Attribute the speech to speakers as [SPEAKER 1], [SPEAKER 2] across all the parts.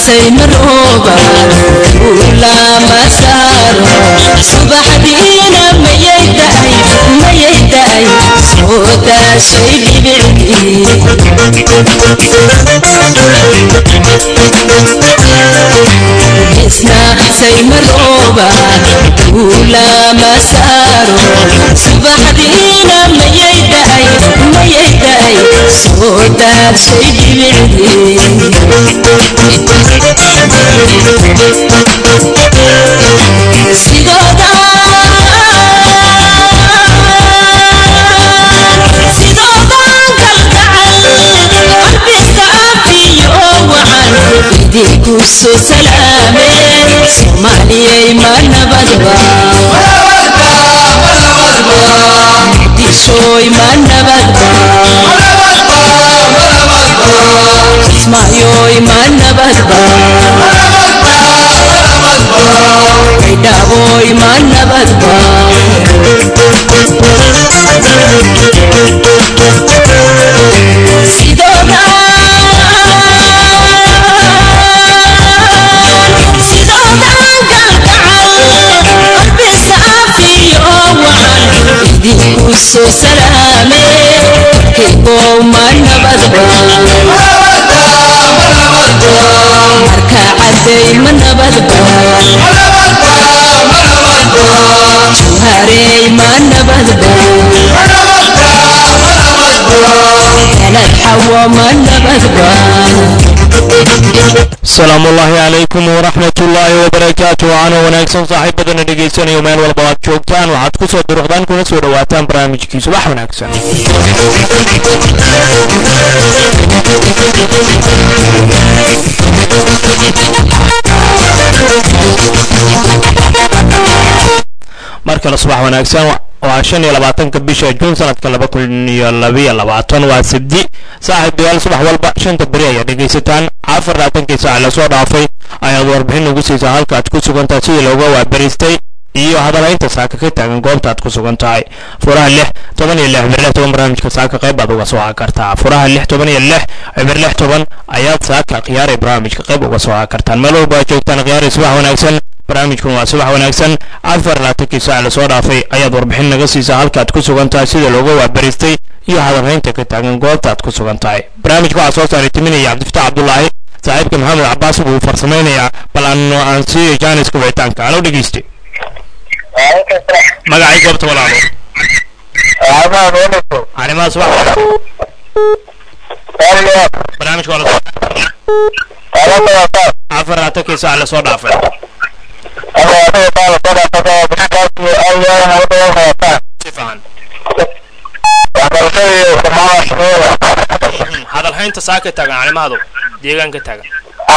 [SPEAKER 1] saymarooba ulama saaro subaxdiina mayay daay mayay daay soo daashay dhibicdii isna saymarooba ulama saaro subaxdiina mayay daay mayay daay soo daashay dhibicdii sidooda sidoodan kalgacal qalbisa afiyo wacan idinku soo salaameen soomaaliyay ma nabadba muqdishooy ma nabadba kismaayoy ma nabadba kaydhaaboy ma nabadba sidooda sidoodan galgacal qalbisa afiyo wacan idinku soo salaamee kaygow ma nabadba marka caday ma nabadba jawharey ma nabadba galad xawo ma nabadba
[SPEAKER 2] asalaamu ullaahi calaykum waraxmat ullaahi wabarakaatu wacaana wanaagsan saaxiibadana dhegaysanayo meel walba aad joogtaan waxaad ku soo duruqdaan kuna soo dhowaataan barnaamijkii subax wanaagsan mar kale subax wanaagsan waa shan iyo labaatanka bisha juun sanadka laba kun iyo labiyo labaatan waa sabdi saaxiib dayaal subax walba shanta beri ayaa dhegaysataan afar labaatankii saac lasoo dhaafay ayaad warbixin ugu siisaa halka aad ku sugantahay sidii looga waabariistay iyo hadalaynta saaka ka taagan goobta aad ku sugan tahay furaha lix toban iyo lix cibir lix toban barnaamijka saaka qayb baad uga soo kartaa furaha lix toban iyo lix cibir lix toban ayaad saaka khiyaaray barnaamijka qayb uga soo kartaan meel walba aad joogtaan khiyaaray subax wanaagsan barnaamijkan waa subax wanaagsan afar laatankii saac lasoo dhaafay ayaad warbixin naga siisaa halka aad ku sugan tahay sida looga waabariistay iyo hadalhaynta ka taagan goobta aad ku sugan tahay barnaamijka waxaa soo saaray timinaya cabdifataax cabdulaahi saaxiibka maxamed cabaas buu farsamaynayaa bal aanu aan siiyo jaaniska wicitaanka alo dhegeyste magacay goobta walaalo arrimaha subax barnaamijka waa lasoo afar laatankii saac lasoo dhaafay si fiican hadalhaynta saaka taagan calimahadu deegaanka taagan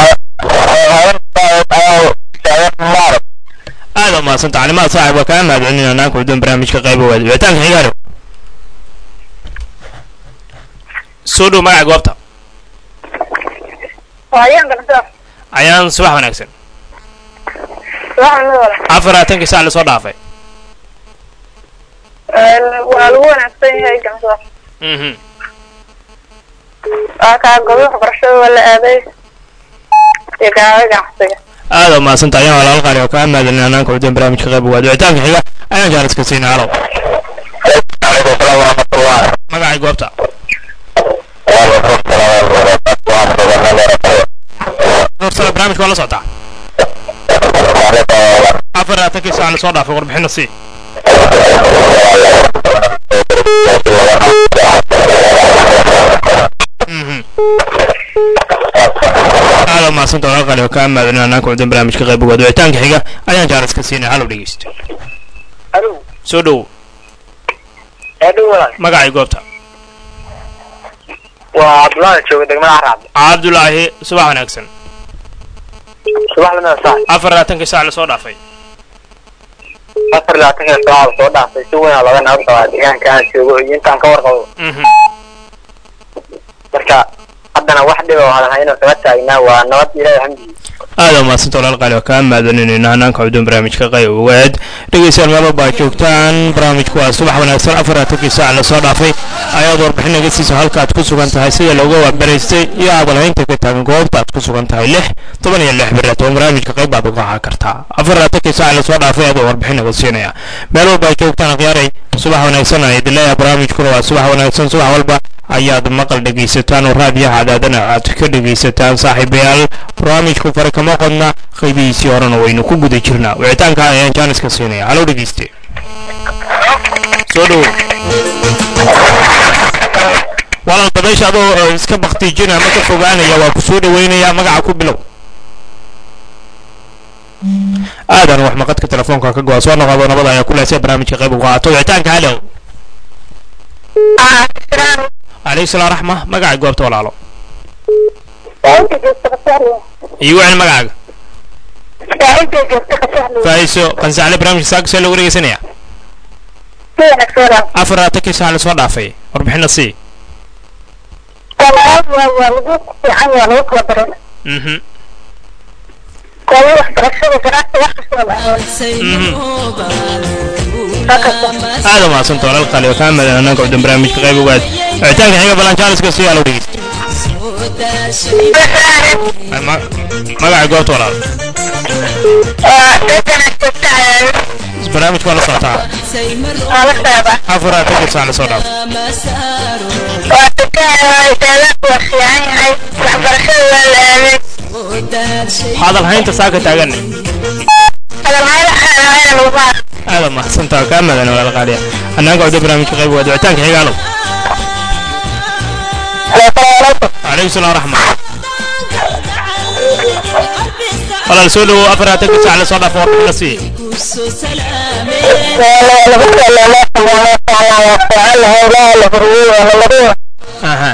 [SPEAKER 2] aad u mahadsanta calimada saaxib waa kaa mahadcelinayna naanka wadan barnaamijka qayba waad wicitaanka xigaalo soo dhow magaca goobta ayaan subax wanaagsan afar labaatankii saac lasoo dhaafay
[SPEAKER 3] waa lagu wanaagsan yahay ganso
[SPEAKER 2] mhm
[SPEAKER 3] waa kaa gobo waxbarashada waa la aaday iyo kaaga ganacsiga
[SPEAKER 2] aad u mahadsanta ayaan walaal qaali oo kaa mahadcelinayna naanka wadan barnaamijka qayba waad wicitaanka xiga ayaan jaaniska siinay halow magacay goobta dorsada barnaamijka waa la socotaa afar labaatankii saac lasoo dhaafay warbixina sii Mhm. aad u mahadsanta walaal qaali oo kaa mahadcelinayna naanka wadan barnaamijka qayba waad wicitaanka xiga ayaan jaaniska siinay halow dhegeysta
[SPEAKER 4] alo
[SPEAKER 2] soo dhow
[SPEAKER 4] eedhow walaal
[SPEAKER 2] magacay goobta
[SPEAKER 4] waa cabdullaahi jooga degmada caracabdi
[SPEAKER 2] cabdulaahi subax wanaagsan
[SPEAKER 4] subax lamida saac
[SPEAKER 2] afar labaatankii saac lasoo dhaafay
[SPEAKER 4] afar iyo labaatanka saaca soo dhaafay si weyn aa laga nabad qabaa deegaanka aan joogo iyo intaan ka warqabo
[SPEAKER 2] Mhm.
[SPEAKER 4] marka haddana wax dhib oo hadahayno kaga taagnaa waa nabad ilaahay hamdigiisa
[SPEAKER 2] aada maasanta walaal qaali oo kaa maadaninaynaa hanaanka cudun barnaamijka qayb ogaad dhegeystayaal meel walba aad joogtaan barnaamijku waa subax wanaagsan afaratankii saac lasoo dhaafay ayaad warbixin naga siiso halka aad ku sugan tahay sida looga waabaraystay iyo abaalhaynta ka taagan goobta aad ku sugan tahay lix toban iyo lix beri toban barnaamijka qayb baad uga haa kartaa afaratankii saac lasoo dhaafay aad warbixin naga siinaya meel walba aad joogtaan akhyaaray subax wanaagsan aan idin leeyahay barnaamijkuna waa subax wanaagsan subax walba ayaad maqal dhegaysataan oo raadiyaha cadaadana aad ka dhegaysataan saaxiibayaal barnaamijku fare kama qodna qaybihiisii horena waynu ku guda jirnaa wicitaanka ayaan jaaniska siinaya halow dhegayste soo dhowo walaal dabaysha adoo eh, iska baktiijina ama ka fogaanaya waa ku soo dhaweynaya magaca ku bilow aadan wax maqadka telefoonka ka go'a soo noqodo nabada ayaa kulaasay barnaamijka qayb uga qaato wicitaanka halow calayhi salaam raxma magaca goobta walaalo iyo wicin magacaaga faa'iiso qansacle barnaamijka saaka see loogu dhegeysanaya afar labaatankii saac lasoo dhaafay warbixina sii mhm aada mahadsanta walaal qaali oo kaa madan hanaanka cudun barnaamijka qayb ogaad wicitaanka xiga balan jaaliska sii alo dhegeysta Ma- magaca goobta walaal barnaamijka waa la socotaa afar labaatankii saac lasoo dhaafay hadal haynta saaka taagan aada mahadsanta kaa madan walaal qaaliya hanaanka cudun barnaamijka qayb ogaad wicitaanka xiga alow calayhi salaam raxma walaal soo dhowow afar labaatankii saac lasoo dhaafay warbixina sii aha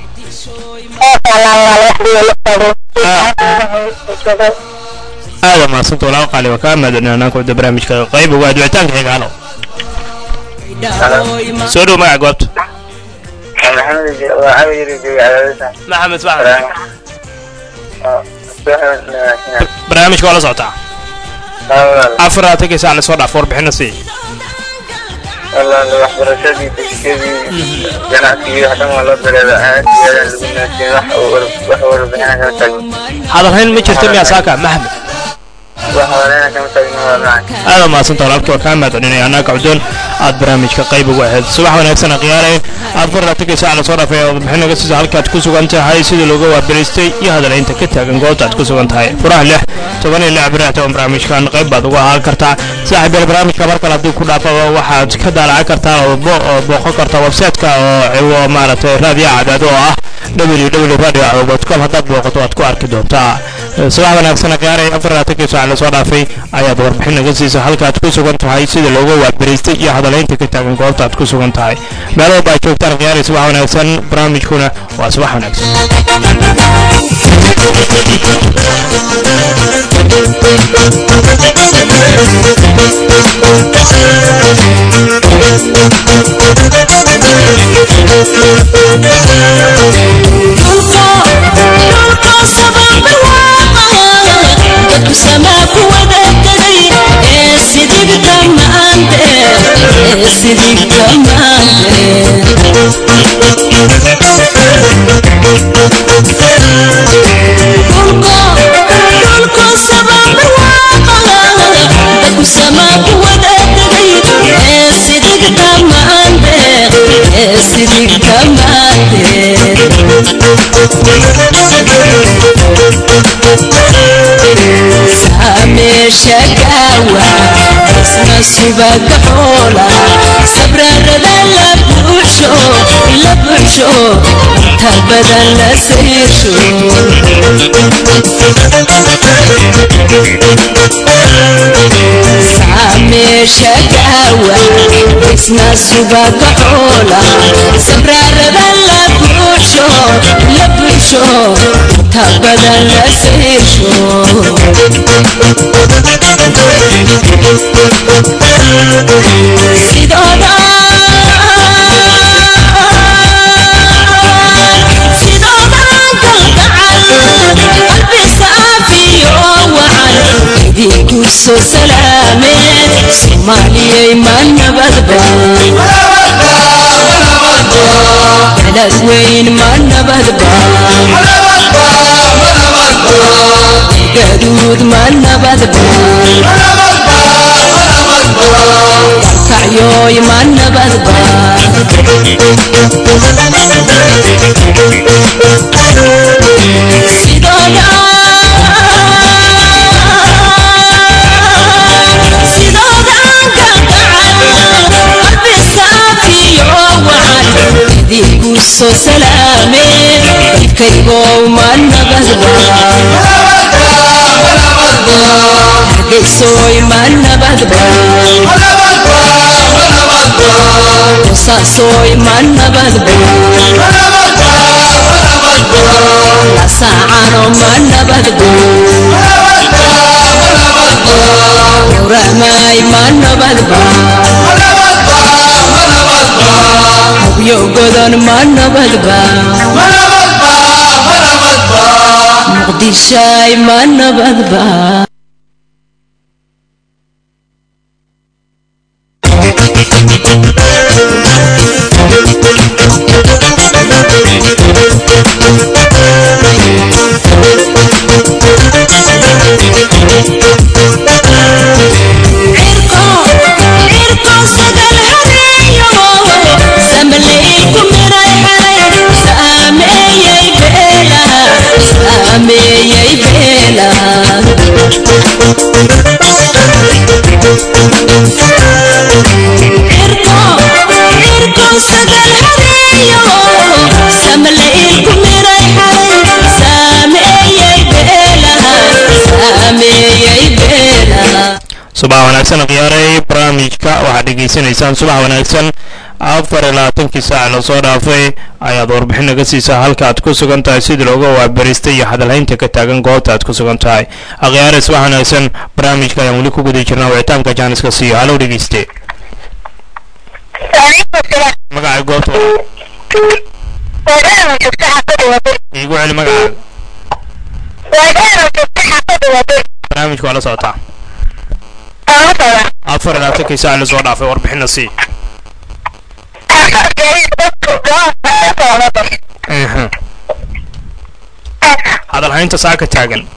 [SPEAKER 2] aada mahadsanta walaal qaali waa kaa madan hanaanka cudun barnaamijka qayb ogaad wicitaanka xiga alow soo dhow magaca goobta maxamed faxmed barnaamijka waa la socotaa afar labaatankii saac lasoo dhaaf warbixina sii
[SPEAKER 4] waxbarashadii degsigadii ganacsigii wax dhan waa loo dareeda aad iyo aadaan lagu naasiin wax wax warbixina kama taagin
[SPEAKER 2] hadalhayn ma jirta miyaa saaka maxamed
[SPEAKER 4] wax warbixina kama taagin waa macaan
[SPEAKER 2] aada mahadsanta walaalkii waa kaa mahadcelinaya annaga cuddoon aad barnaamijka qayb ugu ahayd subax wanaagsan akhyaareen afar labaatankii saac lasoo dhaafay oo warbixin naga siisa halkaad ku sugan tahay sida looga waabaraystay iyo hadalhaynta ka taagan goobta aad ku sugan tahay furaha lix toban iyo lix biraha toban barnaamijkan qayb baad uga ahaan kartaa saaxiibyal barnaamijka mar kale haddii ku dhaafaba waxaad ka daalacan kartaa oo bo- oo booqan kartaa website-ka oo ciwo maaragtay raadiyaha cadaado oo ah www radio com haddaad booqato waad ku arki doontaa Eh, subax wanaagsan akhyaarey afar labaatankii saac lasoo dhaafay ayaad warbixin naga siisa halkaad ku sugan tahay sida looga waabaraystay iyo hadalhaynta ka taagan goobta aad ku sugan tahay meel walba aad joogtaan akhyaarey subax wanaagsan barnaamijkuna waa subax wanaagsan
[SPEAKER 1] Sidik kamaate sameesha gaawa isna subaga xoola sabrarada la buuxsho la buuxsho inta badan la sayrsho sameesha gaawa isna subaga xoola sabrarada la buuxsho la buuxsho inta badan la sayrsho sidooda sidooda kalgacal qalbi saafiyo soo salaameen soomaaliyay ma nabadba balad weyn ma nabadba gaduud ma nabadba kacyoy ma nabadba sidooda sidoodan ka gacan qalbi saafiyo wacan idinku soo salaameen dalkaygow ma nabadba hargeysoy ma nabadba qosaasoy ma nabadba lasaacano ma nabadba yowrahmaay ma nabadba hubyo godon ma nabadba muqdishaay ma nabadba
[SPEAKER 2] subax wanaagsan khiyaaray barnaamijka waxaad dhegaysanaysaan subax wanaagsan afar iyo labaatankii saac lasoo dhaafay ayaad warbixin naga siisaa halka aad ku sugan tahay sidii looga waabaristay iyo hadalhaynta ka taagan goobta aad ku sugan tahay akhyaare subax wanaagsan barnaamijka ayaan weli ku guda jirnaa wicitaanka jaaniska siiyo halow dhegeyste magaca goobta iigu celi magacaaga barnaamijka waa la socotaa afar iyo labaatankii saac lasoo dhaafay warbixinna sii Ehe. hadalhaynta saaka taagan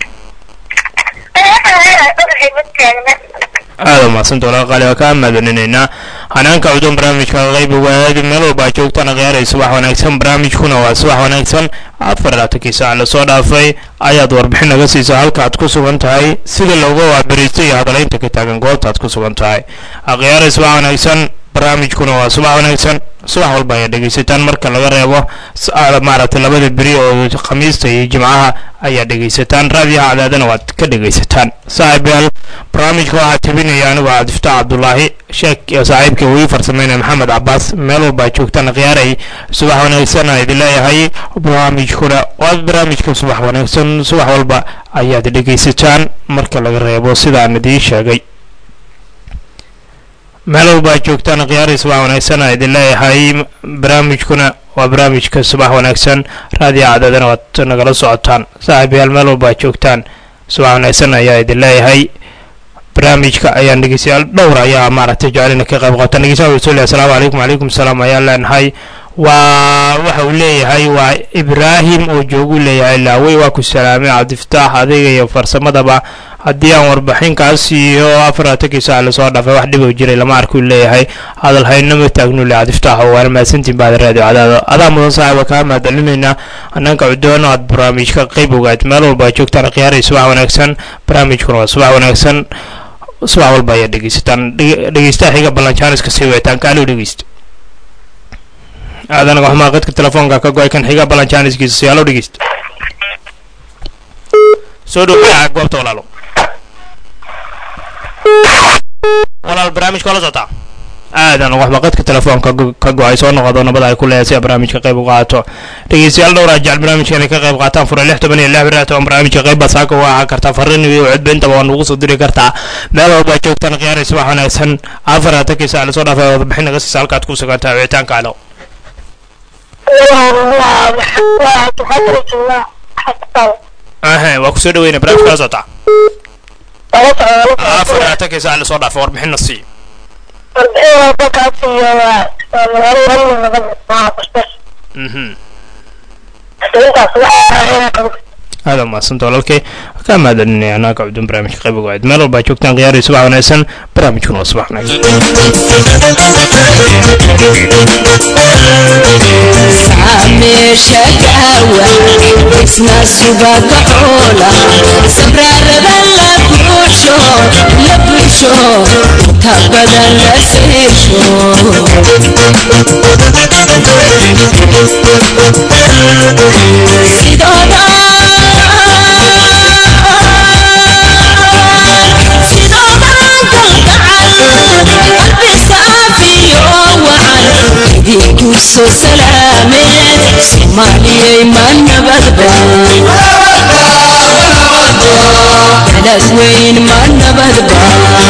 [SPEAKER 2] aada umahadsan doolaa qaali waa kaa maadoninaynaa hanaanka cudun barnaamijka qayb ogaadi meel walbaa joogtana khiyaaray subax wanaagsan barnaamijkuna waa subax wanaagsan afar labaatankii saac lasoo dhaafay ayaad warbixin naga siisaa halka aad ku sugan tahay sida looga waabariistay iyo hadalaynta ka taagan goobta aad ku sugan tahay khiyaaray subax wanaagsan barnaamijkuna waa subax wanaagsan subax walba ayaad dhegaysataan marka laga reebo maaragtay labada beri oo khamiista iyo jimcaha ayaad dhegaysataan raadiyaha cadaadana waad ka dhegaysataan saaxiibayaal barnaamijka waxaa tabinaya anigu cabdifataax cabdulaahi sheek iyo saaxiibka wii farsameynaya maxamed cabaas meel walbaa joogtaan khiyaaray subax wanaagsan aan idin leeyahay barnaamijkuna waa barnaamijka subax wanaagsan subax walba ayaad dhegaysataan marka laga reebo sidaan idiin sheegay meel walba aad joogtaan khiyaaray subax wanaagsan aa idin leeyahay barnaamijkuna waa barnaamijka subax wanaagsan raadiyo cadaadana waad nagala socotaan saaxiibayaal meel walba aad joogtaan subax wanaagsan ayaa idin leeyahay barnaamijka ayaan dhegeystayaal dhowr ayaa maaragtay jecelina ka qayb qaata dhegeystayaal wuxuu leeyahay asalaamu calaykum calaykum salaam ayaan leenahay waa waxa uu leeyahay waa ibraahim oo joogu leeyahay laawey waa ku salaamay cabdifataax adiga iyo farsamadaba haddii aan warbixinkaas iyo afaratankii saac lasoo dhaafay wax dhib oo jiray lama arkuu leeyahay hadal haynama taagnu le cabdifataax oo waana mahadsantiin baad raadiyo cadaado adaa mudan saaxiba kaa mahadcelinaynaa annaanka cudoono aad barnaamijka qayb ogaad meel walba aad joogtaan khiyaaray subax wanaagsan barnaamijkuna waa subax wanaagsan subax walba ayaad dhegeysataan dhegeystaha xiga ballanjaaniska sii wicitaanka alo dhegeysta aadanaga xumaa qadka telefoonka ka go-ay kan xiga ballanjaaniskiisa si alo dhegeysta soo dhow magaca goobta walaalo walaal barnaamijka la socotaa aadan waxba qadka telefoonka ka go-ay soo noqodo nabada ay ku leeyahay si a barnaamijka qayb u qaato dhegeystayaal dhowraa jecel barnaamijka inay ka qayb qaataan fura lix toban iyo lix bir toban barnaamijka qayb baad saaka uga ahaan kartaa farriin iyo codba intaba waa nugu soo diri kartaa meel walba joogtaan khiyaaray subax wanaagsan afar atankii saac lasoo dhaafay warbixin naga siisa halkaad ku sugantahay wicitaanka alo ahe waa kusoo dhaweyna barnaamijka la socotaa afar labaatankii saac lasoo dhaafay warbixinna sii
[SPEAKER 3] warbixin walba kaasiyo waa waa magaalo hal nabad maaha basbas
[SPEAKER 2] mhm
[SPEAKER 3] intaas waxaa
[SPEAKER 2] aada umahadsanta walaalkay kaa mahadcelinaya anaaga cudun barnaamijka qaybiga waad meel walbaa joogtaan khiyaari subax wanaagsan barnaamijkuna waa subax wanaagsan
[SPEAKER 1] meesha gaawa isna subaga xoola sabraarada la buuxsho la buuxsho inta badan la seesho sidooda sidoodan kalgacal qalbi saafiyo wacan idinku soo salaameed soomaaliyay ma nabadba balad weyn ma nabadba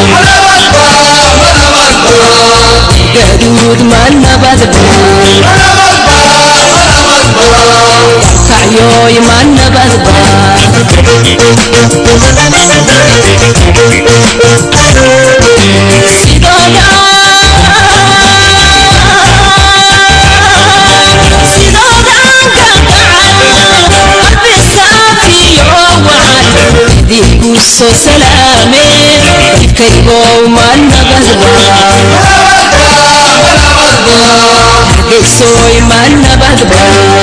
[SPEAKER 1] gaduud ma nabadba kacyoy ma nabadba sidooda sidoodan kalgacal qalbi saafiyo wacan idinku soo salaame dadkaygow ma nabadba hargeysoy ma nabadba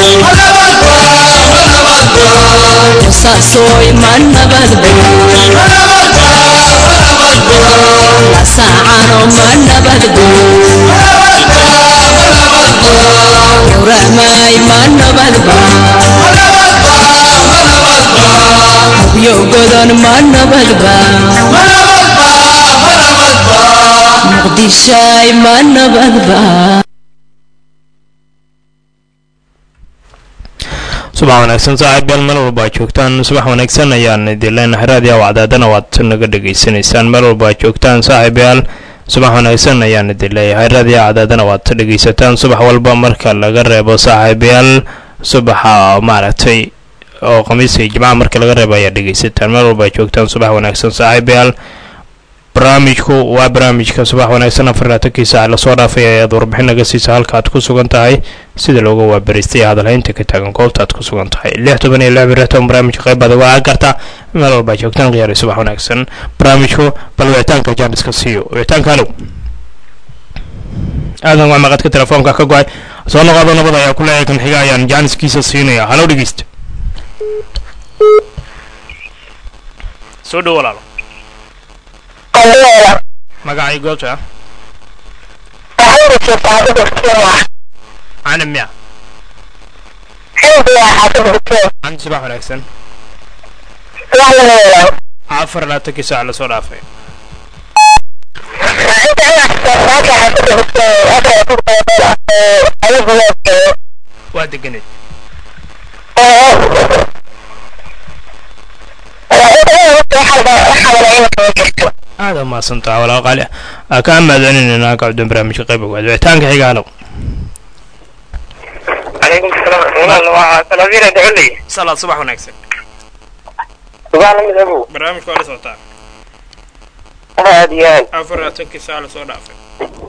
[SPEAKER 1] qosaasoy ma nabadba lasaacano ma nabadba gowrahmaay ma nabadba habyo godon ma nabadba muqdishaay ma nabadba
[SPEAKER 2] subax wanaagsan saaxiib yaal meel walba aad joogtaan subax wanaagsan ayaan idin leenahay raadiya wacdaadana waad naga dhegaysanaysaan meel walba aad joogtaan saaxiib yaal subax wanaagsan ayaan idin leeyahay raadiya wacdaadana waad dhegaysataan subax walba marka laga reebo saaxiib yaal subaxa maaragtay oo khamiiska iyo jimcaha marka laga reebo ayaa dhegaysataan meel walba aad joogtaan subax wanaagsan saaxiib yaal barnaamijku waa barnaamijka subax wanaagsan afar laatankii saac lasoo dhaafay ayaad warbixin naga siisa halka aad ku sugan tahay sida looga waabariistay hadalhaynta ka taagan goobta aad ku sugan tahay lix toban iyo lix biratan barnaamijka qayb baad uga karta meel walbaa joogtaan khiyaari subax wanaagsan barnaamijku bal wicitaanka jaaniska siiyo wicitaanka halow aadan waa maqadka telefoonka ka go-ay soo noqodo nabad ayaa ku leeyahay kan xiga ayaan jaaniskiisa siinaya halow dhegeysta soo dhow walaalo
[SPEAKER 3] qalleela
[SPEAKER 2] magacay goobta
[SPEAKER 3] waxayna joogtaa xaafada Kenya
[SPEAKER 2] canim miya
[SPEAKER 3] xilbiga xaafada Kenya
[SPEAKER 2] can subax wanaagsan
[SPEAKER 3] wax la yeelaa
[SPEAKER 2] afar laatankii saac lasoo dhaafay
[SPEAKER 3] inta inaad saaka xaafada Kenya afar ku qeybada adigu leeyahay
[SPEAKER 2] waa deganeed aada umahadsantaha walaa qaali ah kaa mahadcelinayna ka cudun barnaamijka qayb ogaad wicitaanka xiga halow
[SPEAKER 4] calaykum salaam walaal waa salaadiina daculey
[SPEAKER 2] salaad subax wanaagsan
[SPEAKER 4] subax lamid abow
[SPEAKER 2] barnaamijka waa la socotaa
[SPEAKER 4] aad iyo aad
[SPEAKER 2] afar laatankii saac lasoo dhaafay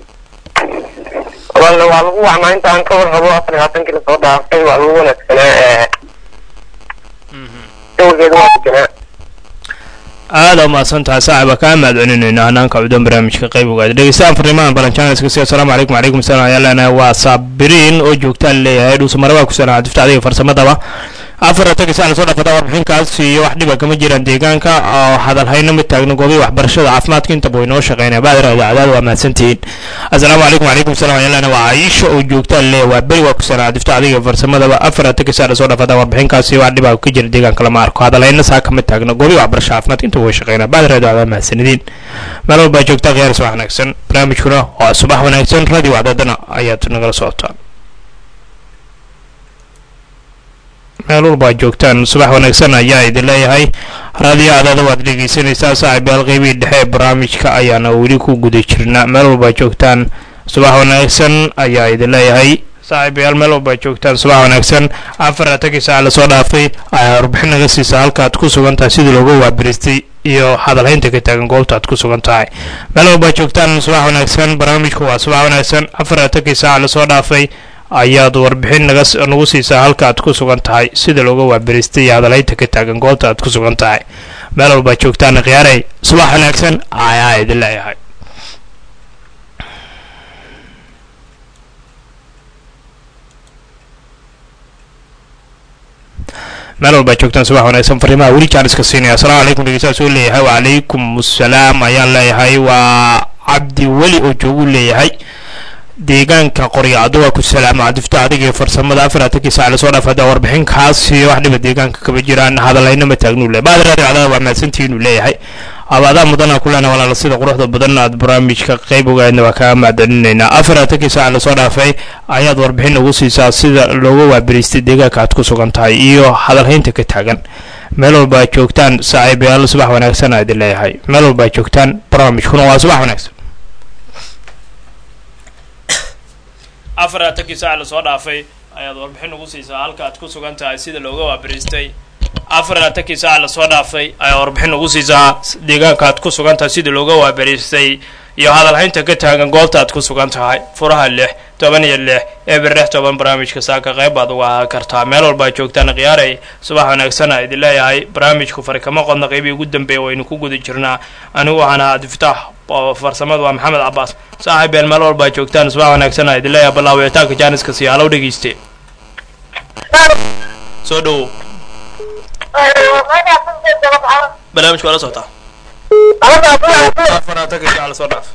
[SPEAKER 4] walla waa lagu wacnaa intaan ka war rabo afar iyo labaatankii lasoo dhaafay waa lagu wanaagsanaa ee dowgeedu waa deganaa
[SPEAKER 2] aada umahadsantaha saaxiba kaa mahadcelinayna hanaanka cudun barnaamijka qayb ogaad dhegeystaan fariimahan balanjaaniska si asalaamu calaykum wacalaykum salaam ayaa leenahay waa saabiriin oo joogtaan leeyahay dhuusamare waa ku salaan cadifta adiga farsamadaba afar laatankii saac lasoo dhaafata warbixinkaas iyo wax dhiba kama jiraan deegaanka oo hadalhayna ma taagno goobii waxbarashada caafimaadka intaba way noo shaqeynaya baadira idaacadaada waa mahadsantihiin asalaamu calaykum wacalaykum salaam ayaa leenahay waa caisha oo joogtaan leeyahay waa beri waa ku salaan cadifta adiga farsamadaba afar laatankii saac lasoo dhaafata warbixinkaas iyo wax dhiba ka jira deegaanka lama arko hadalhayna saa kama taagno goobii waxbarashada caafimaadka intaba way shaqeynaya baadira idaacadaada mahadsanidin meel walbaa joogtaa khiyaar subax wanaagsan barnaamijkuna waa subax wanaagsan radio wacdadana ayaad nagala socotaan meel walba aad joogtaan subax wanaagsan ayaa idin leeyahay raadiyo adaada waad dhegeysanaysaa saaxiibayaal qeybihii dhexe ee barnaamijka ayaana weli ku guda jirnaa meel walba aad joogtaan subax wanaagsan ayaa idin leeyahay saaxiibayaal meel walba aad joogtaan subax wanaagsan afar laatankii saac lasoo dhaafay ayaa warbixin naga siisa halkaad ku sugan tahay sidii looga waabiristay iyo hadalhaynta ka taagan goobta aad ku sugan tahay meel walba joogtaan subax wanaagsan barnaamijku waa subax wanaagsan afar atankii saaca lasoo dhaafay ayaad warbixin naga nagu siisaa halka aad ku sugan tahay sida looga waabiristay iyo hadalhaynta ka taagan goobta aad ku sugan tahay meel walba joogtaan khiyaaray subax wanaagsan ayaa idin leeyahay meel walbaa joogtaan subax wanaagsan fariimaha weli jaan iska siinaya asalaamu calaykum dhegeystayaal soo leeyahay wacalaykum assalaam ayaan leeyahay waa cabdi weli oo joogu leeyahay deegaanka qoryacdo waa ku salaama cadifta adiga iyo farsamada afaratankii saac lasoo dhaaf haddaa warbixinkaasi wax dhiba deegaanka kaba jiraan hadallayna ma taagnuu le baad raadi cadaada waa mahadsantihiinuu leeyahay abaadaa mudana kulena walaala sida quruxda badan aad barnaamijka qayb ogaadna waa kaga mahadcelinaynaa afaratankii saac lasoo dhaafay ayaad warbixin ugu siisaa sida looga waabiriystay deegaanka aad ku sugan tahay iyo hadalhaynta ka taagan meel walba aad joogtaan saaxiibayaal subax wanaagsan aa idin leeyahay meel walba aad joogtaan barnaamijkuna waa subax wanaagsan afaratankii saac lasoo dhaafay ayaad warbixin ugu siisaa halka aad ku sugan tahay sida looga waabiriistay afaratankii saac lasoo dhaafay ayaad warbixin ugu siisaa deegaanka aad ku sugan tahay sida looga waabiriistay iyo hadalhaynta ka taagan goobta aad ku sugan tahay furaha lix toban iyo lix eber lix toban barnaamijka saaka qayb baad uga ahaan kartaa meel walba ad joogtaan khiyaaray subax wanaagsan a idin leeyahay barnaamijku fari kama qodna qeybii ugu dambeeya waynu ku guda jirnaa anigu waxaan ahaa diftaax oo farsamada waa maxamed cabaas saaxiibeen meel walba ad joogtaan subax wanaagsan a idin leeyahay ballaawicitaanka jaaniska sii halow dhegeyste soo dhowow barnaamijka waa la socotaa afaraatanka saac lasoo dhaaf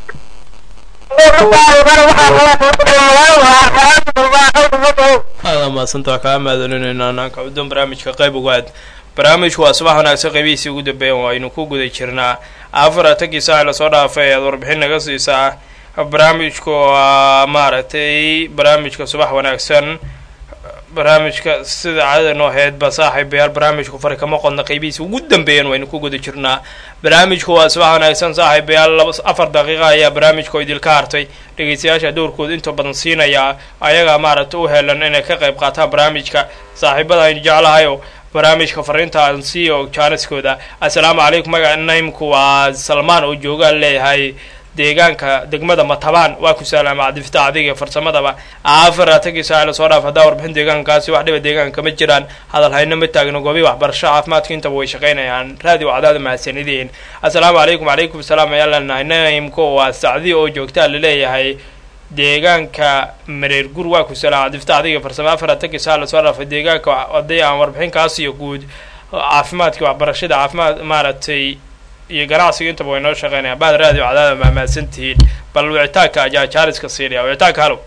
[SPEAKER 2] aada mahadsanta waa kaa mahadcelinayna anaanka udon barnaamijka qayb ugaad barnaamijku waa subax wanaagsan qaybihiisii ugu dambeeyan waynu ku guda jirnaa afaratankii saac lasoo dhaafay ayaad warbixin naga siisaa barnaamijku waa maaragtay barnaamijka subax wanaagsan barnaamijka sida caadada noo ahaydba saaxiibayaal barnaamijku fari kama qodna qeybihiisa ugu dambeeyan waynu ku guda jirnaa barnaamijku waa subax wanaagsan saaxiibayaal laba afar daqiiqa ayaa barnaamijka idilka hartay dhegeystayaasha dowrkooda inta badan siinaya ayagaa maaragta u helan inay ka qayb qaataan barnaamijka saaxiibada aynu jeclahayo barnaamijka fariintaan siiyo jaaniskooda assalaamu calaykum magaca naymku waa salmaan oo joogaan leeyahay deegaanka degmada matabaan waa ku salaama cadifta adiga farsamadaba afaratankii saac lasoo dhaaf haddaa warbixin deegaankaasi wax dhiba deegaanka kama jiraan hadal hayno ma taagno goobii waxbarasho caafimaadka intaba way shaqaynayaan raadi wacdaada mahadsanideen assalaamu calaykum calaykum salaam ayaa leenahay naimko waa sacdi oo joogtaa laleeyahay deegaanka mareer gur waa ku salaama cadifta adiga farsamo afaratankii saac lasoo dhaafay deegaanka haddii aan warbixinkaas iyo guud caafimaadka waxbarashada caafimaad maaragtay iyo ganacsiga intaba way noo shaqeynayaan baad raadiyo cadaada mahmaadsan tihiin bal wicitaanka ayaa jaaliska siinaya wicitaanka halow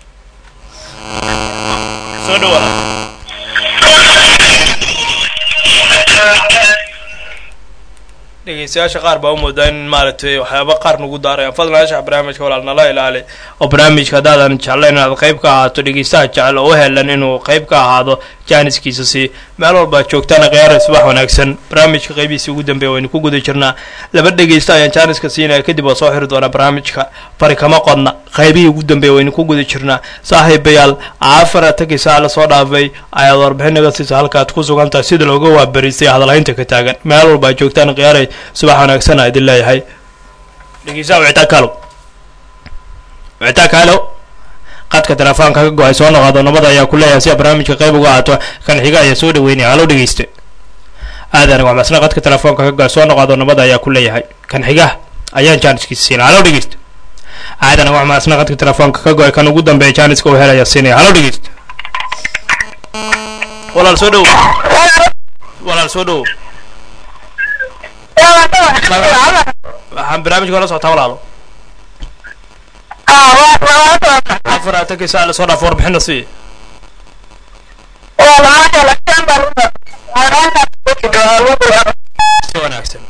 [SPEAKER 2] soo dhawaada dhegeystayaasha qaar baa u moodaa in maaragtay waxyaaba qaar nagu daarayaan fadlan ashax barnaamijka walaal nala ilaali oo barnaamijka haddaadan jeclayn inaad qayb ka ahaato dhegeystaha jecel oo u helan inuu qayb ka ahaado jaaniskiisa si meel walba joogtaana khiyaara subax wanaagsan barnaamijka qaybihiisi ugu dambeeya waynu ku guda jirnaa laba dhegeysta ayaan jaaniska siinaya kadib waa soo xiri doonaa barnaamijka fari kama qodna qaybihii ugu dambeeya waynu ku guda jirnaa saaxiibayaal afaratankii saac lasoo dhaafay ayaad warbixin naga siisa halkaad ku sugan tahay sida looga waabariistay hadalhaynta ka taagan meel walba joogtaan khiyaaray subax wanaagsan aa idin leeyahay dhegeystaha wicitaanka halow wicitaanka halow qadka telefoonka ka go-ay soo noqodo nabada ayaa ku leeyahay si a barnaamijka qayb uga aato kan xiga ayaa soo dhaweynaya halow dhegeyste aadan waxmasna qadka telefoonka ka go-ay soo noqodo nabada ayaa ku leeyahay kan xiga ayaan jaaniskiisa siinaya halow dhegeyste aadan waxmasna qadka telefoonka ka go-ay kan ugu dambeeya jaaniska u helaya siinaya halow dhegeyste walaal soo dhow walaal soo dhow waxaan barnaamijka hore socotaa walaalo afaratankii saac lasoo dhaaf warbixina sii si wanaagsan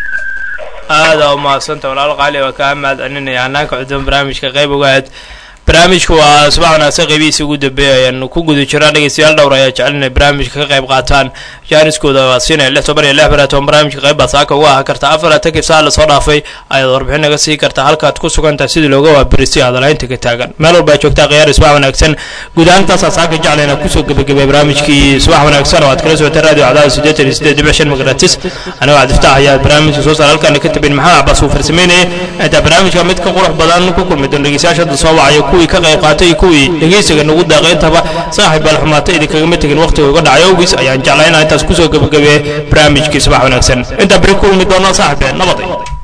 [SPEAKER 2] aada u mahadsanta walaalo qaali waa kaa mahad celinaya hanaanka cudban barnaamijka qayb ogaad barnaamijku waa subax wanaagsan qeybihiisa ugu dambeeya ayaanu ku guda jiraa dhegeystayaal dhowr ayaa jecel inay barnaamijka ka qayb qaataan jaaniskooda waa siinaya lix toban iyo lix baraad toban barnaamijka qayb baad saaka uga ahaa karta afar atankii saa lasoo dhaafay ayaad warbixin naga sii kartaa halkaad ku sugantahay sidii looga waabiristay hadalaynta ka taagan meel walba joogtaa khiyaar subax wanaagsan guud ahaan intaasaa saaka jecla inaan kusoo gebagabay barnaamijkii subax wanaagsan oo aad kala socotay radio cadaada siddeetan iyo siddeed dhibic shan magaratis anigoo cabdiftaax ayaa barnaamijka soo saar halkaana ka tabin maxamed cabaas uu farsameynayay intaa barnaamijka mid ka qurux badan ku kulmi doon dhegeystayaasha hadda soo wacaya kuwii ka qayb qaatay iyo kuwii dhegeysiga nagu daaqay intaba saaxiib balxumaata idinkagama tegin waqtiga uga dhacay awgiis ayaan jeclaa inaan intaas kusoo gebagabeeye barnaamijkii subax wanaagsan intaa beri kulmi doona saaxiibeen nabaday